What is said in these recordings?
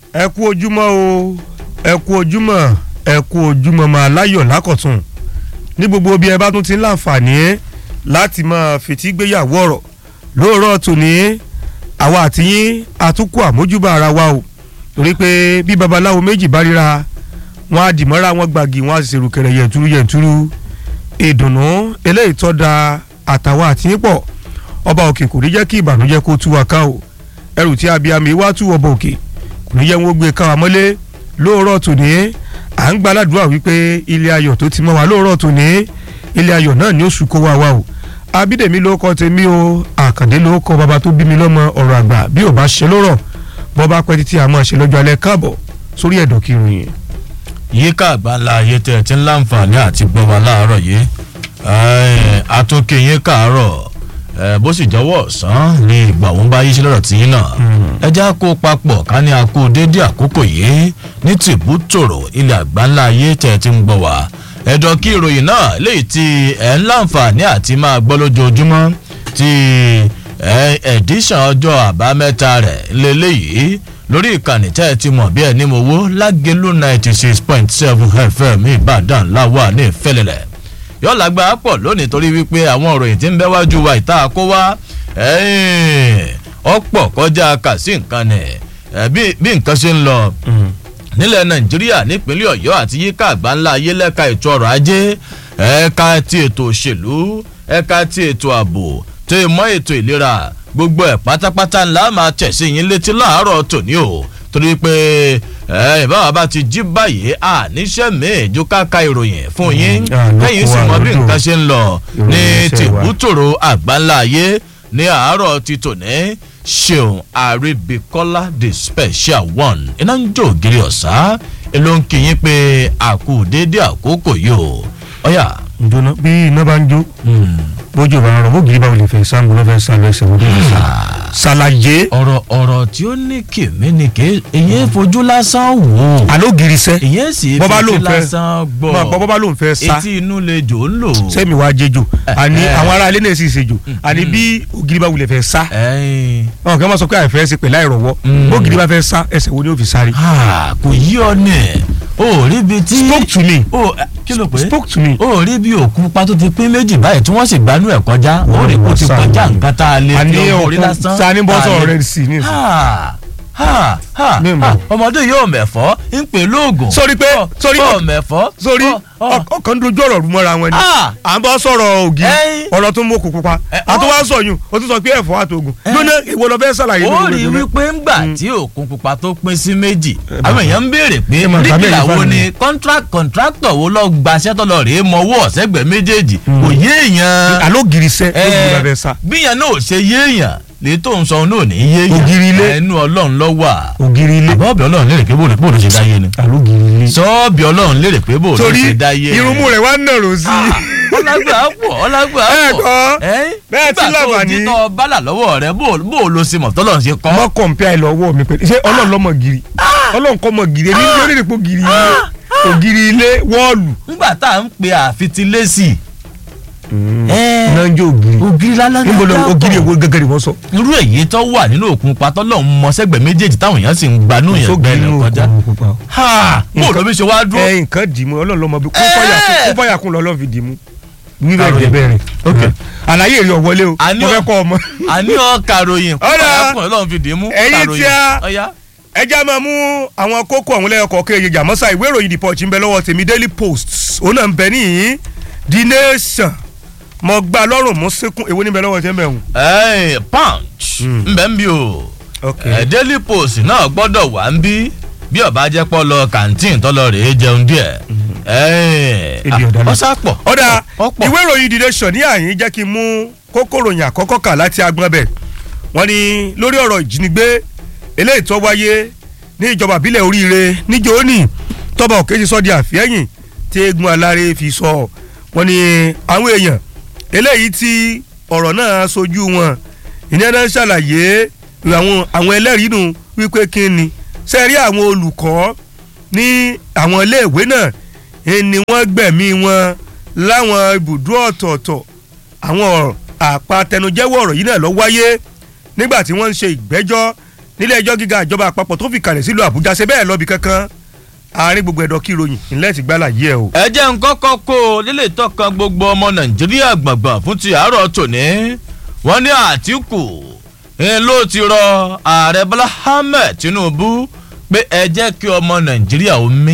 ẹ kú ojúmọ́ o ẹ kú ojúmọ́ ẹ kú ojúmọ́ máa láyọ̀ lákọ̀tún ní gbogbo bí ẹ bá tún ti ń láǹfààní láti máa fetí gbéyàwó ọ̀rọ̀ lóòrọ̀ tòní àwa àti yín àtúnkù àmójúbà ara wa o torí pé bí babaláwo méjì bá ríra wọn á dìmọ́ra wọn gbàgì wọn á sì ṣèrò kẹrẹ yẹ̀ntúrú yẹ̀ntúrú ìdùnnú eléyìí tọ́ da àtàwọn àti yín pọ̀ ọba òkè kò ní jẹ́ kí ìbànújẹ́ kó tú wa ká o ẹrù tí abiyamọ wá tú ọba òkè kò ní jẹ́ wọn gbé ká wa mọ́lé lóòrọ̀ tòní à ń gbàládùá wípé ilé ayọ̀ tó ti mọ́ wa lóòrọ̀ tòní ilé ayọ̀ náà ni ó sùn kó wa wá o abídèmí ló kọ́ tèmi o àkàndé ló kọ́ bàbá tó bí mi lọ́mọ ọ̀rọ̀ àgbà bí ò bá ṣe lórọ̀ bọ́ bá pẹ́ títí àmọ́ ṣe lọ́jọ́ alẹ́ káàbọ̀ sórí ẹ̀dọ̀ kírun yẹn. yíká àgbáńlá ayé tẹ ẹ ti ń láǹfààní àti gbọ́ wa láàárọ̀ yìí àtúnkè yín káàárọ̀ bó sì jọwọ́ ọ̀sán ní ìgbà òun bá yí sí lọ́rọ̀ tí yín náà ẹja kó papọ̀ ká ní akó déédéé àkókò yìí ní tìbútòrò ilẹ̀ àgbáńlá ayé tẹ ẹ ti ń gbọ́ wa ẹ̀dọ̀ kí ìròyìn náà léyìí tí ẹ̀ ń láǹfààní àti máa gbọ́ lójoojúmọ́ ti ẹ̀ẹ́dísàn ọjọ́ àbámẹ́ta rẹ̀ lélẹ́yìí lórí ìkànnì tẹ́ ẹ ti mọ̀ bí ẹni mo wó lágẹ̀lú ninety six point seven fm ìbàdàn láwà ní ìfẹ́lẹ̀lẹ̀ yóò lágbára pọ̀ lónìí torí wípé àwọn òròyìn tí ń bẹ́ wájú wa ìta kó wá ọ̀pọ̀ kọjá kà sí nǹkan nì bí nǹkan ṣe ń lọ nílẹ̀ nàìjíríà nípínlẹ̀ ọ̀yọ́ àti yíká àgbáńlá ayé lẹ́ka ètò ọrọ̀ ajé ẹ̀ka ti ètò òṣèlú ẹ̀ka ti ètò ààbò tó mọ́ ètò ìlera gbogbo ẹ̀ pátápátá ńlá máa tẹ̀sí yín létí láàárọ̀ tòní o torí pé ìbáwá bá ti jí báyìí àníṣẹ́ míì ju káka ìròyìn fún yín lẹ́yìn sì mọ bí nǹkan ṣe ń lọ ní tìbútòrò àgbáńlá ayé ní àárọ̀ ti tòní ṣeun àríbíkọ́lá the special one iná ń jó ògiri ọ̀sá ló ń kí yín pé àkú déédéé àkókò yìí o ọ̀yà. ǹjọ́nà bí iná bá ń jó bójú bá ń rọ bógiri báwo lè fẹ́ sáàmù lọ́fẹ́ sá lọ ẹsẹ̀ wọlé ẹsẹ̀ ṣàlàyé. ọ̀rọ̀ ọ̀rọ̀ tí ó ní kèmí ni ké èyí fojú lásán wò. àlógiri sẹ́ èyí sì bọ́bá ló fojú ń fẹ́ lásán gbọ́. bọ́ bọ́bá ló ń fẹ́ sá etí inú lè jò ń lò. sẹ́mi wàá jẹjọ àní eh. àwọn ará ilé náà sì ṣèjọ àní bí ògiri bá wulẹ̀ fẹ́ sá ẹ̀yin àwọn kan máa sọ pé àìfẹ́ ṣe pẹ̀lú àìrọ̀wọ́ Mm. bógiri bá fẹ́ sá ẹsẹ̀ wo ni ó fi sáré. ah, kò yí ọ ní o ò rí bi tí. spoke to me o eh, kí ló pé. spoke to me. o ò rí bí òkú pa tó ti pín méjì báyìí tí wọ́n sì gbanú ẹ̀ kọjá o rí kó ti kọjá nǹkan tá a lè àní fi ọkọ̀ orí òkú lásán. sani bọ́sọ̀ tá a lè- rẹ̀ sí ní ìsìn. ha ha ha Mi mọ̀. ha, ọmọdé yóò mẹ̀fọ́ ń pè lóògùn. Sórí pé- Ọ- sórí- ọ mẹ̀fọ́. sórí ọ- ọ- ọkàn dojú ọ̀rọ̀ rú mọ́ra wọn ni Ah! à ń bọ́ sọ̀rọ̀ ògiri Ẹyin. ọ̀rọ̀ tó ń mú òkú pupa Ẹ, àti ọ- wá sọ̀yún o tún sọ pé ẹ̀fọ́ àtògùn Ẹ. lónà ìwọ lọ fẹ́ sàlàyé ó lórí rí rẹ̀ wípé ńgbà tí òkun pupa tó pín sí méjì bàbá. àwọn èèyàn ń béèrè pé Ẹ máa gbà bíríkìlà mẹ́rin wo fáwọn ni kọ́ńtráktọ̀ wo lọ gbaṣẹ́ tó lọ rèé mọ owó ọ̀sẹ́gbẹ̀ méjèèjì kò yé èèyàn àlógiri sẹ́ Ẹ, lógiri bá fẹ́ sá bíyàn náà ò ṣe yé èèyàn lè tó ń sọ náà ní yé èèyàn Ògiri ilé. ẹnu ọlọ́run lọ wà ògiri ilé àbọ̀bẹ̀ ọlọ́run lérè pé bóòlù bóòlù ṣe dáyé ni àlógiri ilé sọ́ọ̀bì ọlọ́run lérè pé bóòlù torí ṣe dáyé ni irunmú rẹ̀ wá nàró sí i. ọlágbà pọ̀ ọlágbà Ẹ pọ̀ gbọ́, bẹ́ẹ̀ tí nígbà tó làbà ní- títọ́ bálà lọ́wọ́ rẹ bóòlù ló ṣe mọ̀ tọ́lọ́run ṣe kọ́ mọ kọ̀ǹpẹ́ àìlọ́wọ́ mi pẹ̀lú ṣé ọlọ́run lọ́mọ giri ọlọ́run kọ́ mọ giri èmi ní orílẹ̀ èdè giri ilé ògiri ilé wọ́ọ̀lù. nígbà tá à ń pe àfitilésì iná ń jó ògiri ògiri lálẹ́ níbo lọ ògiri èwo gẹ́gẹ́ ni wọ́n sọ. irú èyí tó wà nínú òkun patọ́lọ́ ń mọ sẹ́gbẹ̀ẹ́ méjèèjì táwọn èèyàn sì ń gbanú yẹn sógiri gbẹ́lẹ̀ inú kọjá òkun pupa. ha bó ló bí ṣe wá dúró. ẹ nǹkan dì mú ọlọ́run lọ́mọ bí kó Ẹ. fàyà kún kó fàyà kún lọ́lọ́ fi dì mú. wíwẹ̀ Àròyìn. jẹ bẹ́ẹ̀ rẹ̀. Ok. àlàyé èrè ọ̀wọ́lé o Àní mo ọ- fẹ́ kọ́ ọmọ. àní ọkà ròyìn Ọ̀dà. kúrò lọ́run fi dì í mú Ẹ̀yin kàròyìn. tí a- Ọ̀yá. ẹ já máa mú àwọn kókó àwọn lẹ́yọkọ̀ kéye jàmọ́sá ìwé ìròyìn the punch ń bẹ lọ́wọ́ tèmi daily post òun náà ń bẹ níyìn the nation mo gba lọ́rùn mú síkún èwo níbẹ̀ lọ́wọ́ tẹ́ ń bẹ̀ hùn. Ẹ́ẹ̀, punch nbẹ ń bí o ok ẹ daily post náà gbọ́dọ̀ wà ń bí bí ọba jẹ́ pọ́ lọ kàǹtìn tọ́lọ rèé jẹun díẹ̀ Ebi ọ̀dà náà. ọ̀sà pọ̀ ọ̀dà ọ̀pọ̀ ìwé ìròyìn the nation ní àyín jẹ́ kí n mú kókó ròyìn àkọ́kọ́ kà láti agbọ́n bẹ̀ wọ́n ní lórí ọ̀rọ̀ ìjínigbé eléyìí tó wáyé ní ìjọba ìbílẹ̀ oríire níjó ní tọ́ba òkè ti sọ di àfihẹ́yìn tí eégún aláré fi sọ wọ́n ní àwọn èèyàn eléyìí tí ọ̀rọ̀ náà sojú wọn ìyẹn náà ṣàlàyé àwọn àwọn ẹlẹ́rìí nù wípé kí ni sẹ́rí àwọn olùkọ́ ní àwọn iléèwé náà eh, ni wọ́n gbẹ̀mí wọn láwọn ibùdó ọ̀tọ̀ọ̀tọ̀ àwọn ọ̀rọ̀ àpatẹnujẹ́wọ́ ọ̀rọ̀ yìí náà lọ wáyé nígbà tí wọ́n ń ṣe ìgbẹ́jọ́ nílé ẹjọ́ gíga ìjọba àpapọ̀ tó fi kalẹ̀ sílùú àbújá ṣe bẹ́ẹ̀ lọ́bì kankan àárín gbogbo ẹ̀dọ̀ kí ìròyìn ńlẹ́ ti gbálà yí ẹ o. ẹ jẹ́ ń kọ́kọ́ kó o lílé tọkàn gbogbo ọmọ nàìjíríà gbọ̀ngbọ̀n fún ti àárọ̀ tòní wọ́n ní àtìkù ń ló ti rọ ààrẹ bọ́lá ahmed tinubu pé ẹ jẹ́ kí ọmọ nàìjíríà ó mí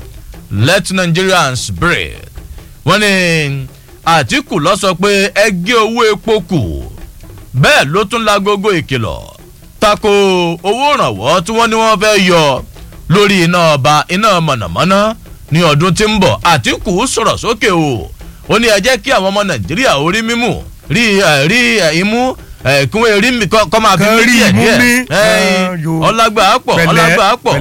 let nigerians breathe wọ́n ní àtìkù lọ sọ pé ẹ gé owó epo kù bẹ́ẹ̀ ló tún lágogo ìkìlọ̀ tako owó ìrànwọ́ tí wọ́n ní wọ́n fẹ́ yọ lórí iná ọba iná mọ̀nàmọ́ná ní ọdún tí ń bọ̀ àtìkù sọ̀rọ̀ sókè o ó ní ẹ jẹ́ kí àwọn ọmọ nàìjíríà orí mímú rí rí imú kí wọ́n rí mi kọ́ máa fi mí díẹ̀ díẹ̀ ọlágbà pọ̀ ọlágbà pọ̀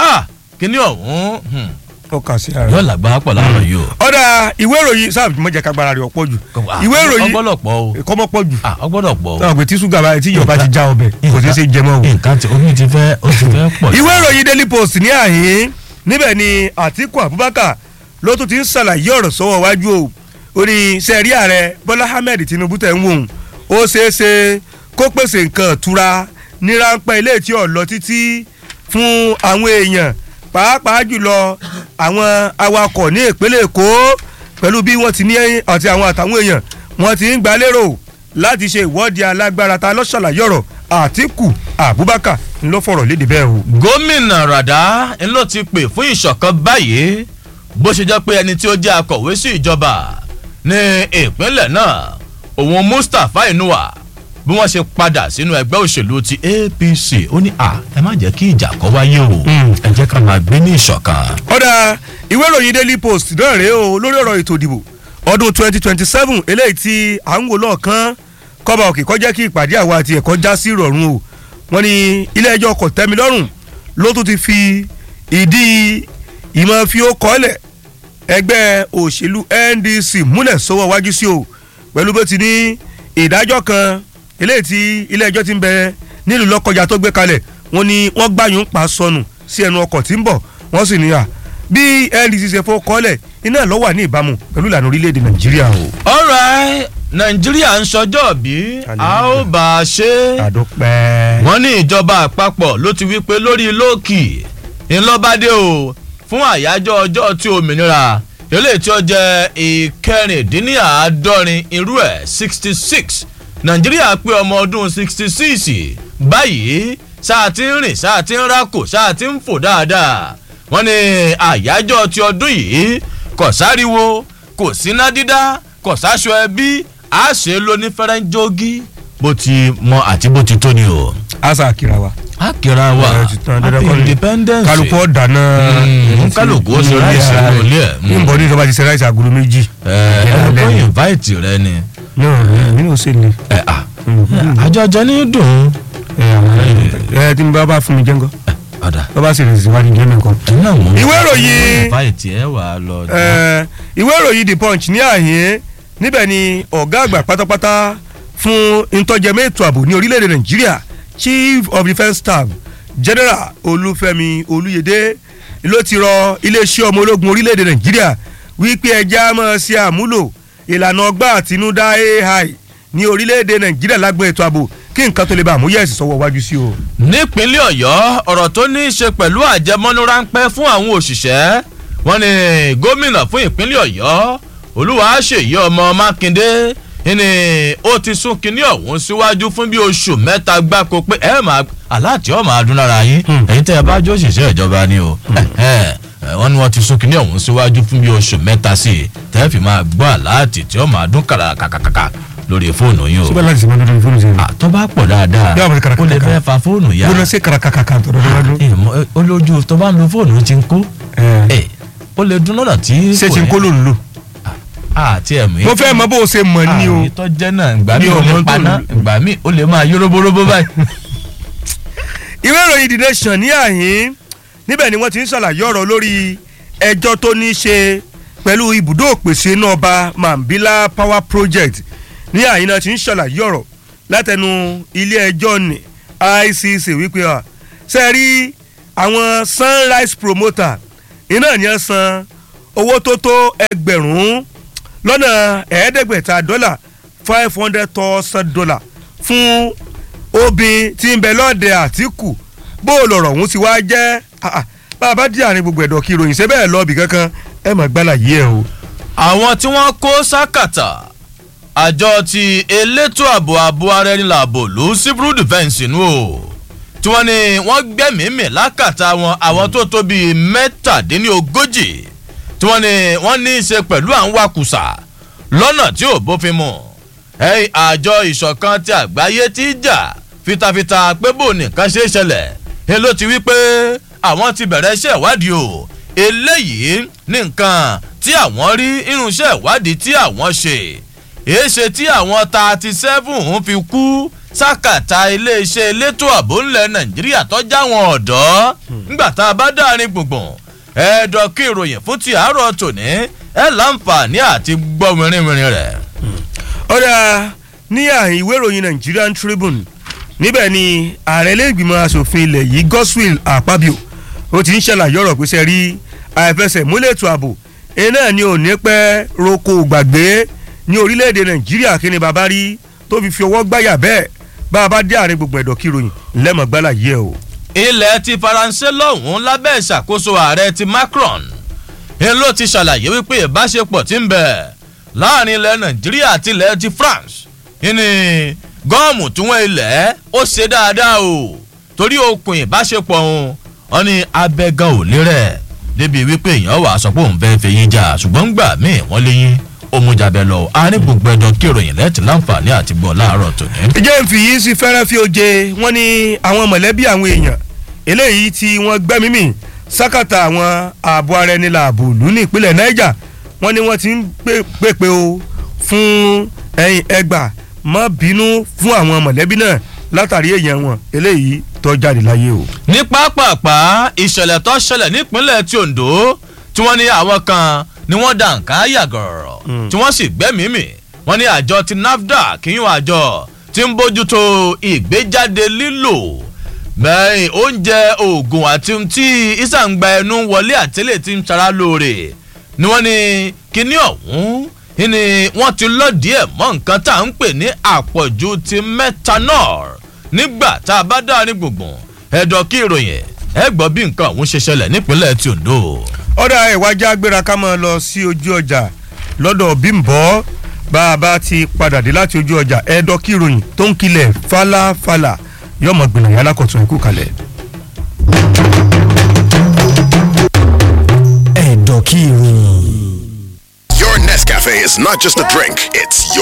kíní ọ̀hún ó kà sí ara. yóò làgbà pọ̀ láàárọ̀ yìí o. ọ̀dà ìwé ìròyìn sáà mọ̀jẹ̀ kagbara rẹ̀ ọ̀pọ̀ jù. ìwé ìròyìn ọgbọ́dọ̀ pọ̀ o. kọ́mọ́ pọ̀ jù. ọgbọ́dọ̀ pọ̀ o. náà pé tí ṣúgà báyìí tí ìyọ̀bá ti já ọbẹ̀ kò sí ṣe jẹmọ́ o. nǹkan tí omi ti fẹ́ ó ti fẹ́ pọ̀. ìwé ìròyìn daily post ní àhín níbẹ̀ ni àtìkù abubakar ló tún ti ń ṣàlàyé ọ̀rọ̀ sọ́wọ́ wájú o ó ní sẹ́ẹ̀rí ààrẹ bọ́lá ahmed tinubu tẹ̀ ń wò ó ṣeé ṣe kó pèsè nǹkan ìtura ní ráńpẹ́ ilé tí ò lọ títí fún àwọn èèyàn pàápàá jùlọ àwọn awakọ̀ ní ìpínlẹ̀ èkó pẹ̀lú bí wọ́n ti ní àti àwọn àtàwọn èèyàn wọ́n ti ń gbà lérò láti ṣe ìwọ́de alágbára ta lọ́ṣàlàyé ọ̀rọ̀ àtìkù abubakar ńlọ fọ̀rọ̀ léde bẹ́ẹ̀ o. gómìnà ràdá ńlọ ti pè fún ìṣọ̀kan báyìí bó ṣe jẹ́ pé ẹni tí ó jẹ́ akọ̀wé sí ìjọba ní ìpínlẹ̀ náà òun mustapha inuwa bí wọ́n ṣe padà sínú ẹgbẹ́ òṣèlú ti apc ó ní à ẹ má jẹ́ kí ìjà kọ́ wáyé o ẹ jẹ́ ká máa gbé ní ìṣọ̀kan. ọ̀dà ìwé ìròyìn daily post náà rèé o lórí ọ̀rọ̀ ètò ìdìbò ọdún twenty twenty seven eléyìí tí à ń wò lọ́ọ̀kan kọ́ba òkè kọjá kí ìpàdé àwa àti ẹ̀kọ́ já sí ìrọ̀rùn o wọ́n ní ilé ẹjọ́ kò tẹ́mi lọ́rùn ló tún ti fi ìdí ìmọ̀ fi ó kọ́lẹ̀ ẹgbẹ́ òṣèlú ndc múlẹ̀ sọ́wọ́ wájú sí o pẹ̀lú bó ti ní ìdájọ́ kan eléyìí tí ilé ẹjọ́ ti ń bẹ nílùú lọ́kọjà tó gbé kalẹ̀ wọ́n ní wọ́n gbàyàn pa sọnù sí ẹnu ọkọ̀ tí ń bọ̀ wọ́n sì níyà bí ndc ṣe fọ́ kọ́lẹ̀ iná ló wà ní ìbámu pẹ̀lú ìlànà orílẹ̀-èdè nàìjíríà o. alright nàìjíríà ń sọjọ́ bí a ó bá a ṣe. àdópẹ́. wọ́n ní ìjọba àpapọ̀ ló ti wí pé lórí lóòkì ńlọ́bàdé o fún àyájọ́ ọjọ́ tí òmìnira eléyìí tí ó jẹ́ ìkẹrìndínláàádọ́rin irú ẹ̀ sixty six nàìjíríà pé ọmọ ọdún sixty six báyìí sáà ti ń rìn sáà ti ń rákò sáà ti ń fò dáadáa wọ́n ní àyájọ́ ti ọdún yìí kò sáriwo kò síná dídá kò sáṣọ ẹbí a ṣe lóní fẹ́rẹ́ńjógí bó ti mọ àti bó ti tó ni o. asa akira wa. akira wa happy independence. kálukú ọ̀dàná. kálukú ó ṣe ráìsì lórí ẹ̀. ní nbọ ní ìjọba ti ṣe ráìsì agolo méjì. ẹ ẹ kó invite rẹ ni. náà mi ò ṣe ni. ẹ à àjọjọ ní dùn. ẹ tí n bá bá fún mi jẹ́ngọ́ ọ̀dà. bá bá sì rìn síwájú jẹ́ mi nǹkan. náà mo ìwé ìròyìn invite ẹ wà á lọ. ẹ, ìwé ìròyìn the punch ní àyín níbẹ̀ ni ọ̀gá àgbà pátápátá fún ntọ́jẹmẹ́ ètò ààbò ní orílẹ̀-èdè nàìjíríà chief of defence staff general olúfẹ́mi olúyẹdẹ ló ti rọ iléeṣẹ́ ọmọ ológun orílẹ̀-èdè nàìjíríà wípé ẹja máa ṣe àmúlò ìlànà ọgbà àtinúdá ai ní orílẹ̀-èdè nàìjíríà lágbọn ètò ààbò kí nǹkan tó lè bá àmúyẹ̀sì sọ́wọ́ wájú sí o. nípínlẹ̀ ọ̀yọ́ ọ̀rọ̀ tó ní í ṣe pẹ̀lú àjẹmọ́nú ráńpẹ́ fún àwọn òṣìṣẹ́ wọn ni gómìnà fún ìpínlẹ̀ ọ̀yọ́ olúwaṣèyí ọmọ mákindé ni ó ti sún kinní ọ̀hún síwájú fún bí oṣù mẹ́ta gbáko pé ẹ máa aláàtì ọ̀ máa dún lára yín ẹ̀yin tẹ́ ẹ bá jó òṣìṣẹ́ ìjọba ni o wọ́n ní wọ́n ti sún kinní ọ̀hún síwájú fún bí oṣù mẹ́ta sí i tẹ́ fi máa gbọ́ aláàtì tí ó máa dún kàràkàkàkà lórí fóònù yín o síbẹ̀ láti sèmọ́ lórí fóònù sẹ́yìn. àtọ́ bá pọ̀ dáadáa Yóò máa ṣe ó lè kàràkàkà. fẹ́ fa fóònù yá gbọ́dọ̀ sí kàràkàkà tó dọ́dọ́ lọ́dún. ìmọ̀ olójú tó bá ń lo fóònù ti ń kó Ẹ. ẹ ó lè dún lọ́nà tí ṣé ti ń kó ló ń lò. àti ẹ̀mí. mo fẹ́ mọ bó o ṣe mọ̀ ní o. àmì tó jẹ́ náà ìgbà Mi mi ò ò mọ̀ lè tó paná lò. ìgbà mi ò lè máa yó róbóróbó báyìí. ìwé ìròyìn the nation ní àhín níbẹ̀ ni wọ́n ti ń ṣàlàyé ọ̀rọ̀ lórí ẹjọ́ tó ní í ṣe pẹ̀lú ibùdó òpèsè iná ọba mambila power project ní àhín náà ti ń ṣàlàyé ọ̀rọ̀ látẹnu ilé ẹjọ́ ní icc wípé à ṣe rí àwọn sunrise promoter iná ní ẹ san owó tó tó ẹgbẹ̀rún lọ́nà ẹ̀ẹ́dẹ́gbẹ̀ta dọ́là five hundred thousand dollar fún obìn tí ń bẹ lọ́ọ̀dẹ àtìkù bó o lọ̀rọ̀ òun ti wá jẹ́ ah, ah, bá a bá dí àárín gbogbo ẹ̀dọ̀ kí ìròyìn ṣe bẹ́ẹ̀ lọ́ọ̀bì kankan ẹ mọ̀ gbálà yìí ẹ o. àwọn tí wọ́n kó sákàtà àjọ ti elétò ààbò ààbò ara ẹni làbò ló civil defence nù o tí wọ́n ní wọ́n gbẹ́mìímì lákàtà wọn àwọn tó tó bíi mẹ́tàdínlógójì tí wọ́n ní wọ́n ní í ṣe pẹ̀lú àwọn wakùsà lọ́nà tí ò bófin mu ẹ̀yìn àjọ ìṣọ̀kan ti àgbáyé ti jà fitafita pé bò nìkan ṣe é ṣẹlẹ̀ ẹ ló ti wí pé àwọn ti bẹ̀rẹ̀ iṣẹ́ ìwádìí o eléyìí ní nǹkan tí àwọn rí irunṣẹ́ ìwádìí tí àwọn ṣe èéṣe tí àwọn thirty seven ń fi kú sákàtà iléeṣẹ́ elétò ààbò ńlẹ̀ nàìjíríà tọ́jà wọn ọ̀dọ́ nígbà tá a bá dárin gbùngbùn ẹ̀ẹ́dọ̀ kí ìròyìn fún ti àárọ̀ tòní ẹ̀ láǹfààní àti gbọ́ wìrìwìrì rẹ̀. ọ̀dà ní àhìn ìwé ìròyìn Nigerian Tribune níbẹ̀ ni ààrẹ ilé-ìgbìmọ̀ asòfin ilẹ̀ yìí Godswill Akpabio ó ti ń ṣàlàyé ọ̀rọ̀ pé sẹ́ rí àìfẹsẹ̀múlẹ̀ ètò ààbò iná ni ò ní pẹ́ roko gbàgbé ní orílẹ̀-èdè Nàìjíríà kí ni bàbá rí tó fi fi ọwọ́ gbáyà bẹ́ẹ̀ bá a bá dé àárín gbogbo ẹ̀dọ̀ kíròyìn lẹ́mọ̀gbálà yẹ o. ilẹ̀ ti faransé lọ́hùn-ún lábẹ́ ìṣàkóso ààrẹ ti Macron ń ló ti ṣàlàyé wípé ìbáṣepọ̀ ti ń bẹ láàrin ilẹ̀ Nàìjíríà àti ilẹ̀ ti France ní gọ́ọ̀mù tí wọ́n ilẹ̀ ó ṣe dáadáa o torí okùn ìbáṣepọ̀ òun wọn ní abẹ́gàn ò lérẹ̀ débi wípé èèyàn wà sọ pé òun fẹ́ẹ́ fẹ́yìn jà ṣùgbọ́n gbà míì wọ́n léyìn omujabẹ lọ àárín gbogbo ẹ̀dọ̀ kí ìròyìn lẹ́tì láǹfààní àti gbọ́ láàárọ̀ tòní. ìjẹ́ ń fi yìí sí fẹ́rẹ́ fi oje wọ́n ní àwọn mọ̀lẹ́bí àwọn èèyàn eléyìí tí wọ́n gbẹ́mí mì sákàtà àwọn ààbò ara ẹni làbò lù ní ìpínlẹ̀ Niger wọ́n ní wọ́n ti ń pèpè o fún ẹ̀yìn ẹgbà má bínú fún àwọn mọ̀lẹ́bí náà látàrí èèyàn wọn eléyìí tó jáde láyé o. ní pápápá ìṣẹ̀lẹ̀ tó ṣẹlẹ̀ nípínlẹ̀ ti Ondo tí wọ́n ní àwọn kan ni wọ́n dà nǹkan yàgọ̀rọ̀ tí wọ́n sì gbẹ́mìí mì wọ́n ní àjọ ti NAFDAC kíyún àjọ tí ń bójútó ìgbéjáde lílò bẹ́ẹ̀ oúnjẹ oògùn àti tí ìsàǹgbà ẹnu wọlé àtẹ́lẹ̀ tí ń sara lóore ni wọ́n ní kíní ọ̀hún ni wọ́n ti lọ́ọ̀dì ẹ̀ mọ́ nǹkan tá à ń pè ní àpọ̀jù ti methanol nígbà tá a bá dáa gbùngbùn ẹ̀dọ̀ kí ìròyìn ẹ gbọ́ bí nǹkan ọ̀hún ṣe ṣẹlẹ̀ nípínlẹ̀ ti Ondo ọ̀dà ìwájà agbéra ká máa lọ sí ojú ọjà lọ́dọ̀ Bímbọ́ bá a bá ti padà dé láti ojú ọjà ẹ̀ẹ́dọ́ kíròyìn tó ń kilẹ̀ fàlàfàlà yọmọ gbìyànjú alákọ̀tún ikú kalẹ̀. ẹ̀dọ̀ kíròyìn. Your Nescafe is not just a drink, it's your